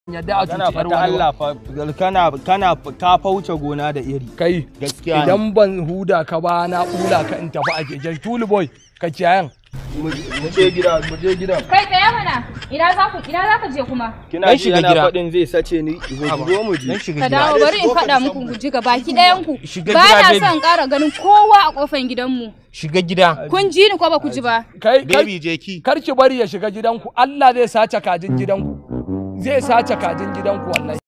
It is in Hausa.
yadda a kana cuci fata yar wani ba. Allah fa kana kana ka fauce gona da iri kai gaskiya ne. idan ban huda ka ba na bula ka in tafi a keken tulu boy ka kiyayan mu je gida mu je gidan Kai tsaya mana. Ina za ku ina za ka je kuma? kina Dan ji shiga yana gida. faɗin zai sace ni zo mu je Dan shiga Ka gida. dawo bari in faɗa muku ku ji ga baki ɗayan ku. Shiga Ba gida, na baby. son ƙara ganin kowa a ƙofar gidanmu. Shiga gida. Kun ji ni ko ba ku ji ba? kai kar- Baby je ki. kar ki bari ya shiga gidanku Allah zai sace kajin gidanku zai sace kajin gidanku wallahi